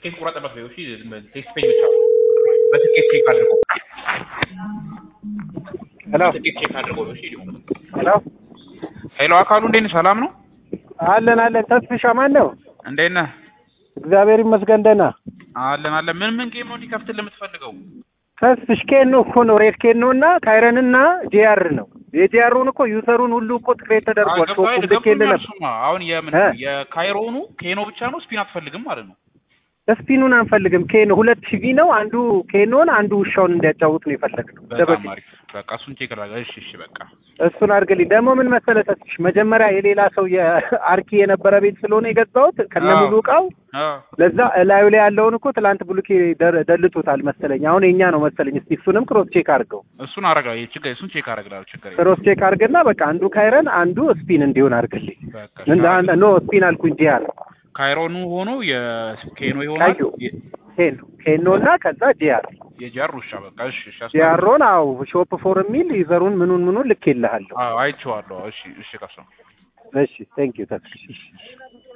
ትኬት ቁረጥበት በይው። እሺ ቴክስት ፔጅ ብቻ በትኬት ቼክ አድርጎ ሄሎ ትኬት ቼክ አድርጎ ነው። እሺ ሄሎ ሄሎ፣ አካሉ እንዴት ነህ? ሰላም ነው? አለን አለን። ተስፍሻ ማን ነው? እንዴት ነህ? እግዚአብሔር ይመስገን ደህና። አለን አለን። ምን ምን ጌም ነው እንዲከፍትልህ የምትፈልገው? ተስፍሽ ኬኖ እኮ ነው ሬድ ኬኖ እና ካይረን እና ጂአር ነው። የጂአሩን እኮ ዩዘሩን ሁሉ እኮ ትክሬት ተደርጓል። ሾፑ ልኬልህ ነበር። ገብቶኛል። አሁን የምን እ? የካይሮኑ ኬኖ ብቻ ነው ስፒን አትፈልግም ማለት ነው? ስፒኑን አንፈልግም። ኬኖ ሁለት ሺቪ ነው። አንዱ ኬኖን አንዱ ውሻውን እንዲያጫውት ነው የፈለግነው። በጣም ደበቅ አሪፍ። በቃ እሱን ቼክ ላድርግ። እሺ እሺ፣ በቃ እሱን አድርግልኝ። ደግሞ ምን መሰለህ ተስፍሽ መጀመሪያ የሌላ ሰው የአርኪ የነበረ ቤት ስለሆነ የገዛሁት ከነ አዎ። ሙሉ እቃው አዎ ለዛ እላዩ ላይ ያለውን እኮ ትላንት ብሉኬ ደር- ደልቶታል መሰለኝ። አሁን የኛ ነው መሰለኝ። እስቲ እሱንም ክሮስ ቼክ አድርገው። እሱን አረጋለሁ። ችግር እሱን ቼክ አረግላለሁ። ችግር የለም። ክሮስ ቼክ አድርግና በቃ አንዱ ካይረን አንዱ ስፒን እንዲሆን አድርግልኝ። በቃ እንደ አንድ- ኖ ስፒን አልኩኝ ጂአር ካይሮኑ ሆኖ የኬኖ ይሆናል። ቀዩ ኬኖ ኬኖ እና ከዛ ጂአር የጃር ውሻ በቃ እሺ እሺ። አስታውስ- ጂአሮን አው ሾፕ ፎር የሚል ዩዘሩን ምኑን ምኑን ልኬልሃለሁ። አዎ አይቼዋለሁ። እሺ እሺ፣ ቀስ ነው እሺ ቴንክ ዩ ተስፍሽ